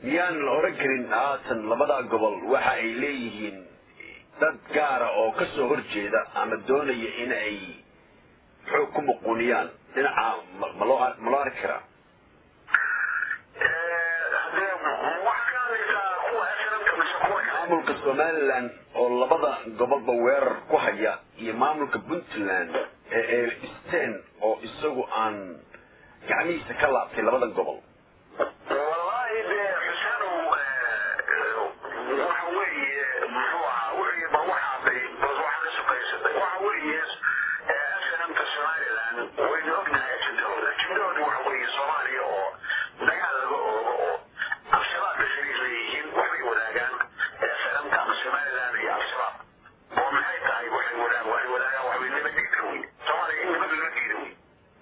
miyaan la oran karin haatan labadaa gobol waxa ay leeyihiin dad gaara oo ka soo horjeeda ama doonaya in ay xoog ku muquuniyaan dhinaca ma ma loo ma loo arki karaa maamulka somalilan oo labada gobolba weerar ku haya iyo maamulka puntland ee ee stan oo isagu aan gacmihiisa ka laabtay labada gobol wallahi dee xuseenow waxa weeye muxuu ahaa wixii ba waxaaday bas waxa ka sukaysatay waxa weeye snmta somaliland waynu ognahay ajendahooda ajendahooda waxa weeye soomaaliya oo dagaal laga oogo oo al-shabaabka shariif leeyihiin waxbay wadaagaan snmta ama somaliland iyo al-shabaab oo maxay tahay waxay wadaagaan waxay wadaagaan waxbay nabadgeedka wey soomaaliya in nabad loo diida wey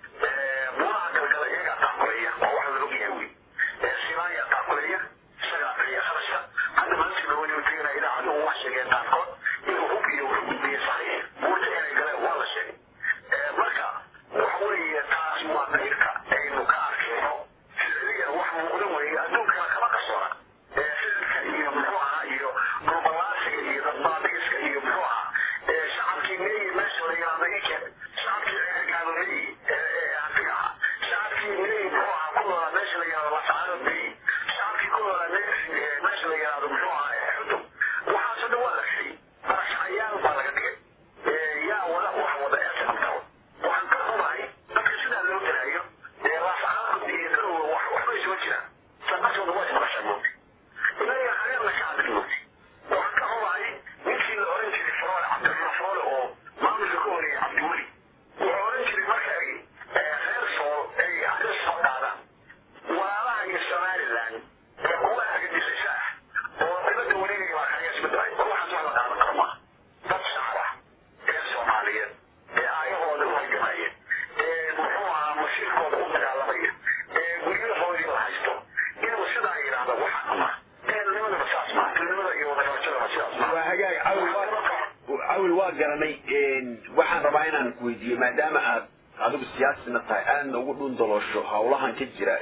buuraha galgala iyagaa taakuleeya waa wax la ogyahay wey simaaya taakuleeya isagaa bixiya kharashka hadda maalintii dhawani u tegana idaacadu wax sheegeen qaarkood inuu hub iyo wuxuu gudbiye saxiix buurta inay galeen waa la sheegay marka waxa weeye taas waa qayrka aynu ka arkayno ficiligan wax muuqda weeye adduunkana kama qarsoona ficilka iyo muxuu ahaa iyo dhulbalaasiga iyo dadbaabigiska iyo muxuu ahaa shacabkii meeyi meesha la yiraahdo ikeen shacabkii ceerkaado meeyi hantiga ahaa shacabkii meeyi muxuu ahaa ku noolaa meesha la yiraahdo lasacaado meeyi shacabkii ku noolaa meesha la yiraahdo muxuu ahaa xudum waxaasoo dhan waa la xiyey barashacayaal baa laga dhigay yaa wada wax wada ee sababtao waxaan ka xumahay dadka sidaa loo gelaayo ee lasacaado iyo garowa wax waxba isuma jiraan sababtooda waa isbarasha moogtay inaga hareerna ka hadli moogtay waxaan ka xumahay ninkii la oran jiray faroole cabdiraxmaan faroole oo maamulka ka horeeyay cabdiweli wuxuu oran jiray marka ay reer sool ay arrin soo qaadaan walaalaha iyo somaliland ee kuwa argagixisho ah oo dibadda wareegaya baa kaga isbedelay war waxaas wax la qaadan karo maaha dad shacab ah ee soomaaliyeed ee aayahooda u halgamaya ee muxuu ahaa masiirkooda u dagaalamaya ee guryahoodii la haysto inuu sidaa yidhaahdo waxa ama ehelnimadaba saas maa ehelnimada iyo wadagabashadaba sidaas maa waa hagaag cawil waa cawil waa garanay waxaan rabaa inaan ku weydiiyo maadaama aad adigu siyaasina tahay aadna ugu dhundaloosho howlahan ka jira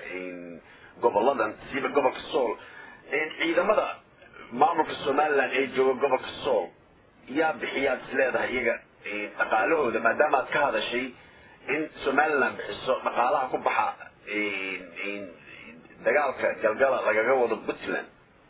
goboladan siiba gobolka sool ciidamada maamulka somaliland ee jooga gobolka sool yaa bixiyaad is leedahay iyaga dhaqaalahooda maadaama aad ka hadashay in somaliland bixiso dhaqaalaha ku baxa dagaalka galgala lagaga wado puntland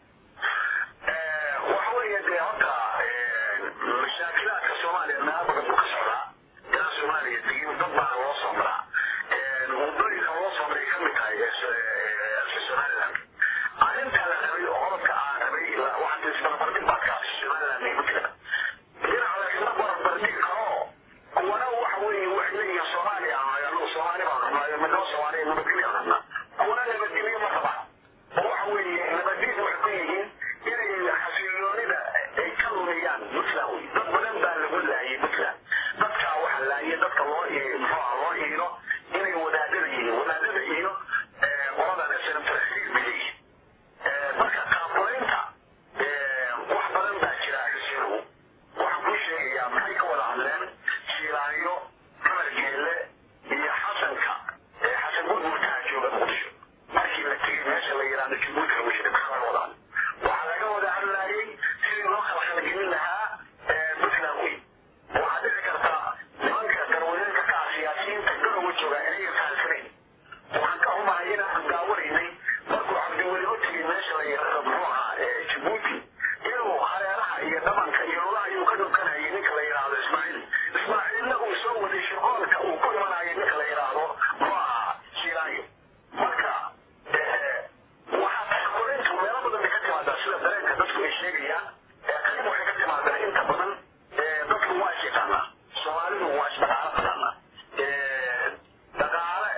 waxa weeye dee horta mashaakilaadka soomaaliya meelo badan buu ka socdaa ilaa soomaaliya tegin dad baana loo soo maraa wadooyinka loo soo maray kamid tahay somaliland arrintaa la rabay oo qodobka aan rabay waxaa isbarbardhig baad ka hadashay somaliland iyo puntland dhinaca laysla barbardhigi karo kuwana waxa weeye waxay leeyihiin soomaaliya anagu soomaali baan rabnaayo midnoo soomaaliya nabadgelyo aan rabnaa kuwana nabadgelyo ma rabaan oo waxa weeye nabadgelyo waxay ku yihiin inay xasiloonida ay ka lumiyaan puntland wey dad badan baa lagu laayay puntland dadkaa waxa laayay dadka loo muxuu ah loo iilo inay wadaadada yihiin wadaadada iilo qoladan snmtrasiig bay leeyihiin marka qaabulaynta wax badan baa jira xusinow waxaan kuu sheegayaa maxay ka wada hadleen shiilaayo cumar geelle iyo xasanka xasan gurgurtaa jooga muqdisho markii la tegay meesha la yidhaahdo jabuuti lagu shiray maxaa laga wada hadlay waxaa laga wada hadlaayay sidii loo kala khalgelin lahaa puntland wey waxaa dhici karta nimanka garwadeelka ka ah siyaasiyiinta garowa jooga inayan fahamsanayn waxaan ka xumahay inaan daawanaynay markuu cabdiweli u tegay meesha la yidhaahdo muxuu ahaa jabuuti inuu hareeraha iyo dhabanka iyo lulaha ayuu ka dhunkanayay ninka la yidhaahdo ismaaciil ismaaciilna uu soo waday shirqoolka uu ku imanayay ninka la yidhaahdo muxuu ahaa shiilaayo marka waxaa taxkulintu meelo badan bay ka timaadaa sida dareenka dadku ay sheegayaan qayb waxay ka timaadaa inta badan dadku waa is yaqaanaa soomaalidu waa is dhaqaalo taqaanaa dhaqaale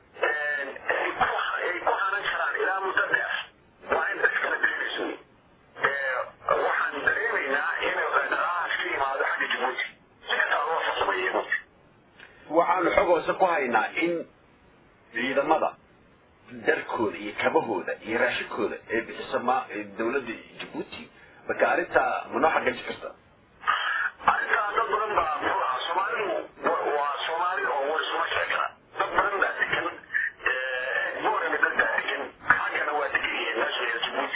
ay ku hanan karaan ilaa muddo dheer waa in dad kala bixinayso wey waxaan dareemaynaa in dhaqaalahaas ka yimaado xagga jabuuti si kastaa loo farsameeyey buuti waxaanu xog hoose ku haynaa in ciidamada darkooda iyo kabahooda iyo raashinkooda ee bixiso ma dawladda jabuuti marka arrintaa manoo xaqiiji karta arrintaa dad badan baa muxuu ahaa soomaalidu waa soomaali oo war isuma sheegana dad badan baa degan boorana dad baa degan xaggana waa degan yihiin meesha la jabuuti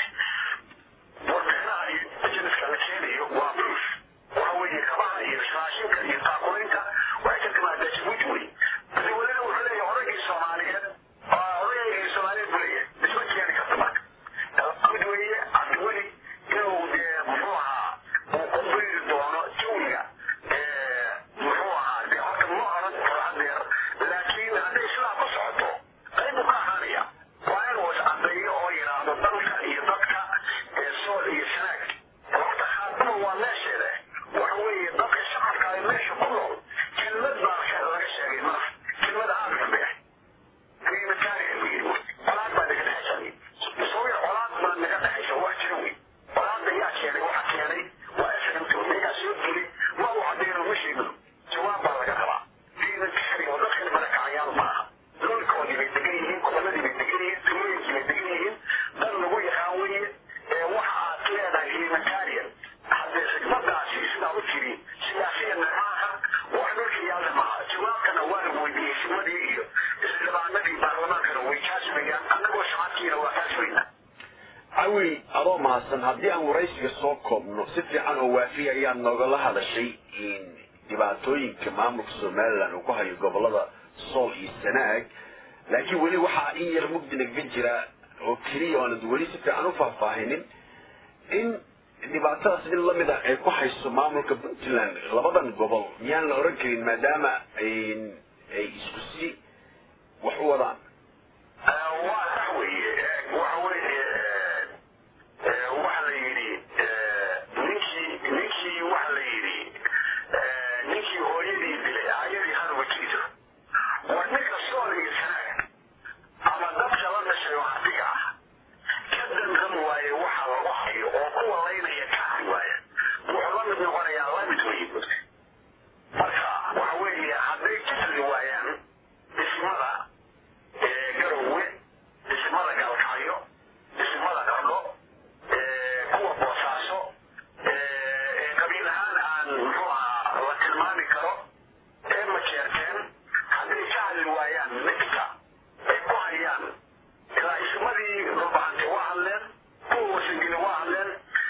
shacabkiina waa kaa sugaynaa cawil adoo mahadsan haddii aan waraysiga soo koobno si fiican oo waafiya ayaad noogala hadashay in dhibaatooyinka maamulka somalilan uu ku hayo gobolada sool iyo sanaag laakiin weli waxaa in yar mugdi nagaga jira oo keliya oonad weli si fiican u faahfaahinin in dhibaatadaas in lamid ah ay ku hayso maamulka puntland labadan gobol miyaan la oran karin maadaama ay isku si wax u wadaan waa sax weeye waxa weeye waxa la yidhi ninkii ninkii waxa la yidhi ninkii hooyadii dilay aayadii hanuba jiito war ninka sool iyo sanaag ama dadka la dhashay oo ardiga ah ka dandan waaye waxa lagu hayo oo kuwa laynaya ka hari waaya wuxuu la mid noqonayaa lamid weeye marka waxa weeye hadday ka heli waayaan dhismada garowe dhismada galkacyo dhismada qardho kuwa boosaaso qabiil ahaan aan muxuu ahaa la tilmaami karo ee majeerteen hadday ka hadli waayaan midka ay ku hayaan ilaa ismadii dhulbahante waa hadleen kuwa wasangeli waa hadleen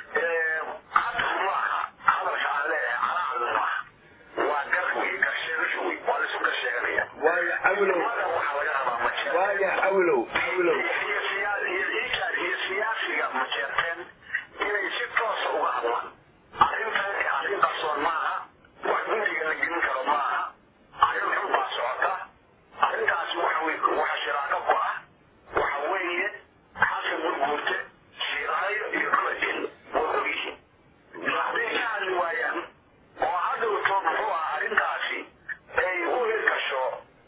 hadaf maaha hadalka aan leeyahay calaacad maaha waa gar wey garsheegasho wey waa laisu garsheeganaya waayo cawilow ismada waxaa laga rabaa majeerteen waayo cawilow cawilow iyo siyaa- iyo iikaar iyo siyaasiga majeerteen inay si toosa uga hadlaan arrintan arrin qarsoon maaha wax guriga la gelin karo maaha arrin xun baa socota arrintaas waxa wey waxa shiraako ku ah waxa weeye xasan gurguurte shiiraayo iyo kuladin waa ogyihiin hadday ka hadli waayaan oo hadhowto muxuu ah arrintaasi ay u hirgasho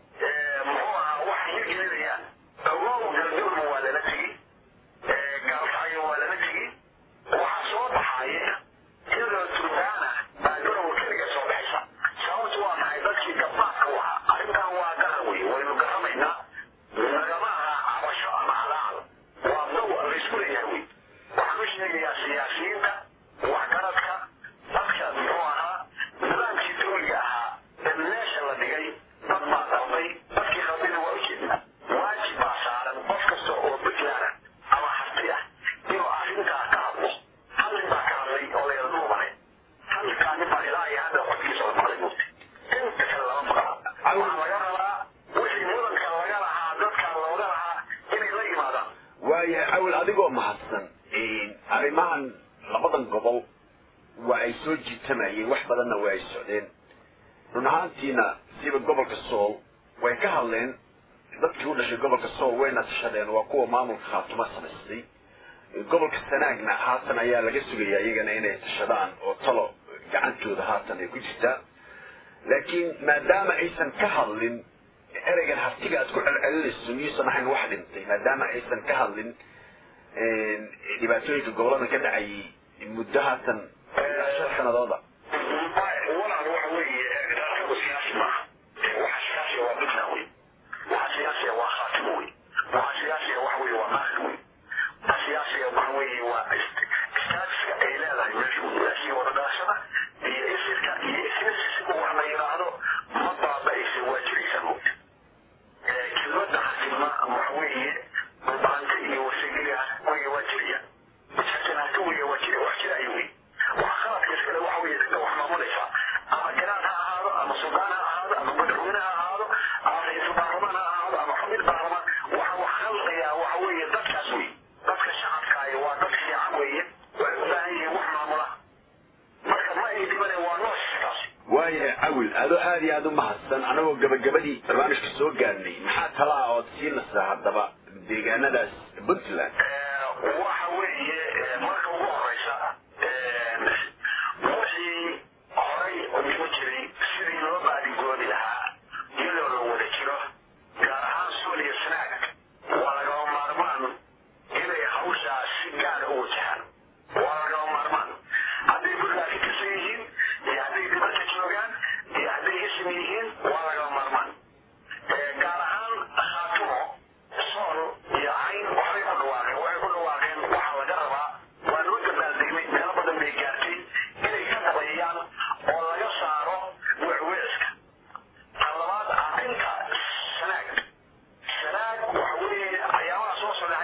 muxuu ahaa wax hirgelinayaan awow galgowna waa lala tegi gaalkacyo waa lala tegi waxaa soo baxaya iyadoo turbaana baa garowa keliga soo baxaysa sababtu waa maxay dadkii gabbaadka u ahaa arrintan waa garan wey waynu garamaynaa nagama aha cabasho ama calaacal waa daw laysku leeyahay wey waxaan u sheegayaa siyaasiyiinta waxgaradka dadka muxuu ahaa nidaamkii dawliga ahaa ee meesha la dhigay dad baa dalbay dadkii khaldina waa ujeednaa waajib baa saaran qof kasta oo puntland ama harti ah inuu arrintaa ka hadlo hallin baa ka hadlay oo layada dhuubanay halkaa nin baa ilaa iyo hadda codkiisa la maqlay mugti inta kale lama maqla waxaa laga rabaa wixii mudanka laga lahaa dadka looga lahaa inay la yimaadaan waayo cawil adigoo mahadsan arrimahan labadan gobol waa ay soo jiitamayeen wax badanna waa ay socdeen run ahaantiina siba gobolka sool way ka hadleen dadkii u dhashay gobolka sool wayna tashadeen waa kuwa maamulka khaatuma samaystay gobolka sanaagna haatan ayaa laga sugaya iyagana inay tashadaan oo talo gacantooda haatan ay ku jirtaa laakiin maadaama aysan ka hadlin ereygan hartiga aad ku celcelinayso miyuusan ahayn wax dhintay maadaama aysan ka hadlin dhibaatooyinka goboladan ka dhacayay muddo haatan ilaa shan sanadooda walaal waxa weeye dalkaba siyaasi maaha waxa siyaasiya waa puntland wey waxa siyaasiya waa khaatimo wey waxa siyaasiya waxa weeye waa maakir wey waxa siyaasiya waxa weeye waa istaatiska ay leedahay meeshu meeshii wadadhalashada iyo isirka iyo isirsiga wax la yidhaahdo ma baaba'aysa waa jiraysa mugta kelmadda xasilma waxa weeye dhulbaante iyo wasageliga weye waa jiraya jirtanaanta weye waa jira wax jira ay wey waxa khaladka iskale waxa weeye dadka wax maamulaysa ama garaad ha ahaado ama suldaan ha ahaado ama madaxweyne ha ahaado ama ra-iisul baarlamaan ha ahaado ama xubin baarlamaan waxa wax khaldayaa waxa weeye dadkaas wey dadka shacabkaayo waa dad fiican weeye waxay u baahan yihiin wax maamula marka ma ay dhibane waa nooskaas waayahay cawil adoo aad iyo aada u mahadsan anagoo gabagabadii barnaamijka soo gaarnay maxaa tala ah ood siinaysaa haddaba deegaanadaas puntland waxa weeye marka ugu horeysa wixii horay oo dhigo jiray sidii loo baadigoobi lahaa iyadoo la wada jiro gaar ahaan sool iyo sanaag waa lagama maarmaan inay hawshaas si gaara u wajahaan waa lagama maarmaan hadday puntland ka tirsan yihiin iyo hadday dibadda joogaan iyo hadday ism yihiin waa lagama maarmaan gaar ahaan khaatumo sool iyo cayn waxbay ku dhawaaqeen waxay ku dhawaaqeen waxaa laga rabaa waa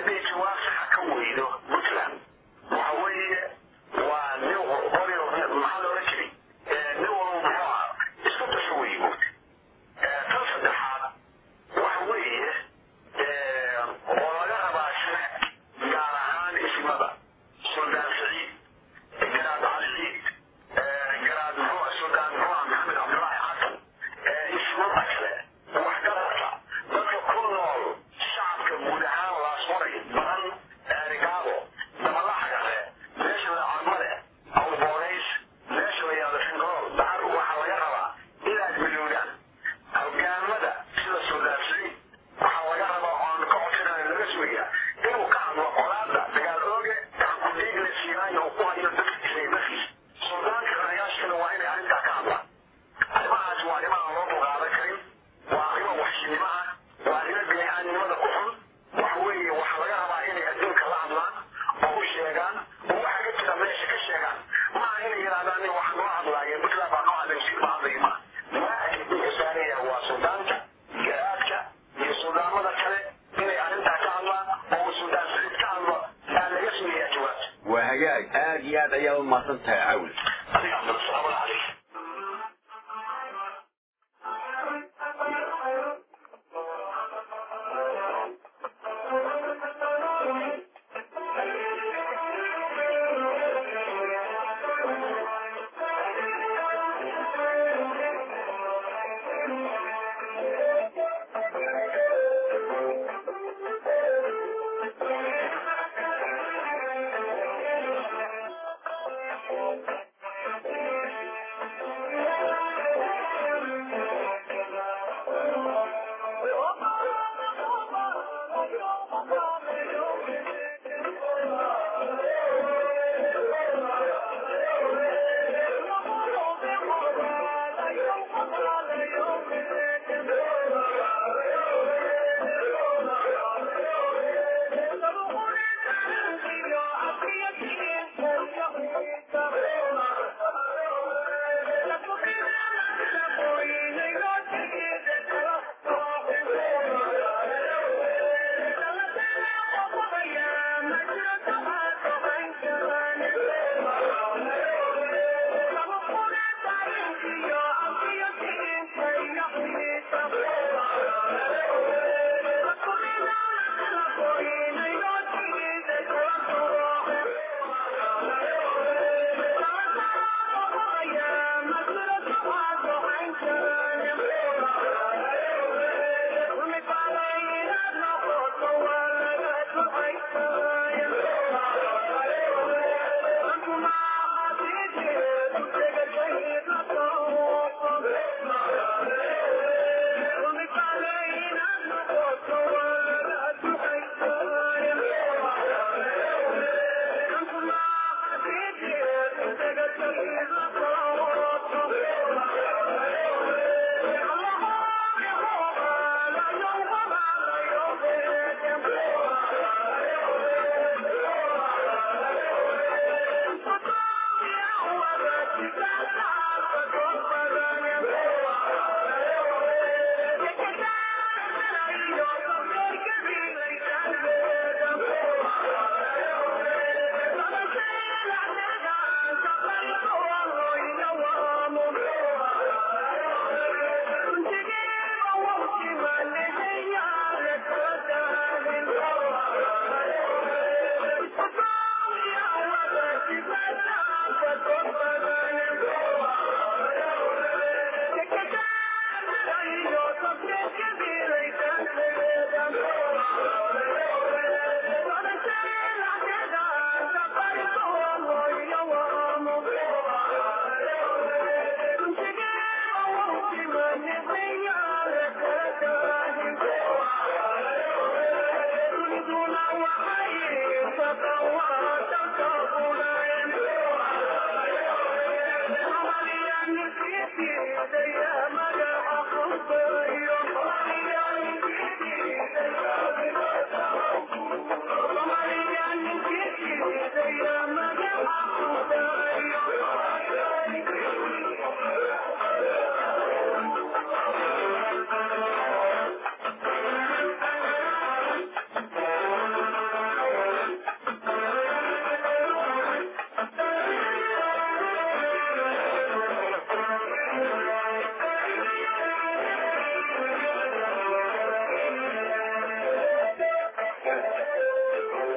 hadday jawaab saxa ka weydo puntland waxa weeye waa nin qori maxaa loola jiray nin walba muxuu ahaa isku dasho weeye mugta tan saddexaad waxa weeye oo laga rabaa shane gaar ahaan ismada suldaan saciid garaad cali ciid garaad muxuu suldaan muxuu ah maxamed cabdulaahi xasan ismada kale waxgarata dadka ku nool shacabka guud ahaan laasmaray badan eerigaabo dabalaxagare meesha la cadmale awboonays meesha la yaado fingool daar waxaa laga rabaa inaad midoodaan hogaamada sida suldaan saciid waxaa laga rabaa oon ka codsanaya laga sugayaa inuu ka hadlo colaada dagaal ooge gacankudiigle siinaaya uu ku hayo dadkiisa iyo dadkiisa suldaanka rayaashkana waa inay arrintaa ka hadlaan arrimahaas waa arrimo aan loo dulqaadan karin waa arrimo waxshinimo ah waa arrimo bini'aadnimada ku xun waxa weeye waxaa laga rabaa inay adduunka la hadlaan oo u sheegaan oo waxa ka jira meesha ka sheegaan maaha inay yidhahdaan nin waxaa noo hadlaayeen puntland baa noo hadlay sir baa hadlaya maaha waajib wuxuu saaraya waa suldaanka garaadka iyo suldaamada kale inay arrintaa ka hadlaan oo uu suldaan saciid ka hadlo aa laga sugayaa jawaabta waa hagaag aad iyo aad ayaa u mahadsan tahay cawl adiga cabdulsalaamu calayk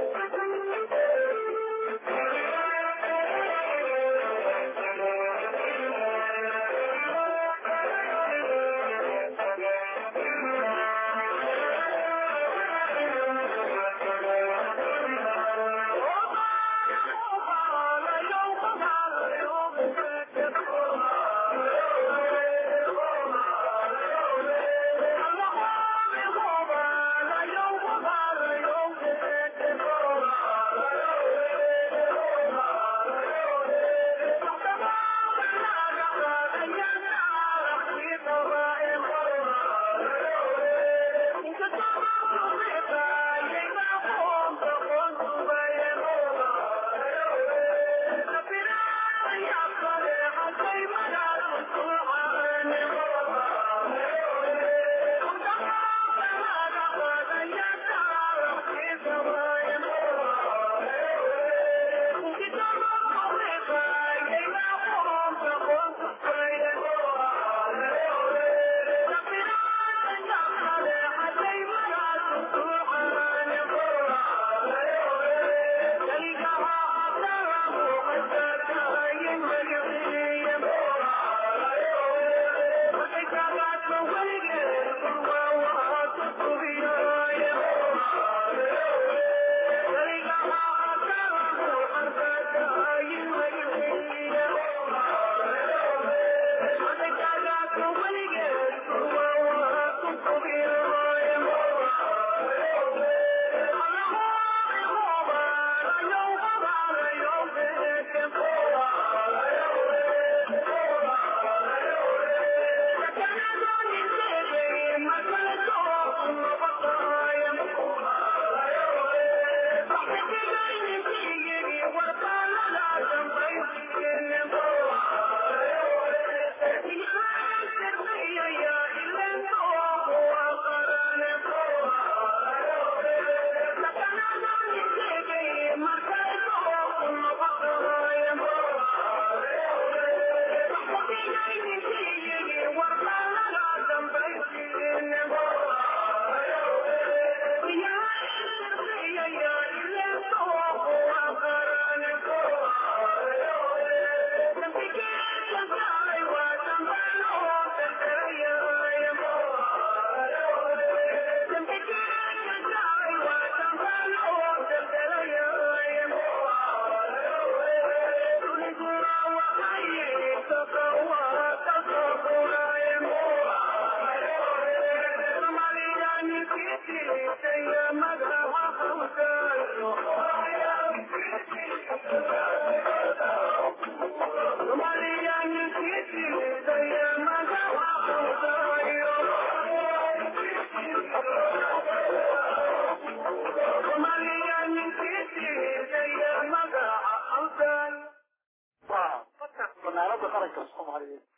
fanaanada qaranka soomaaliyeed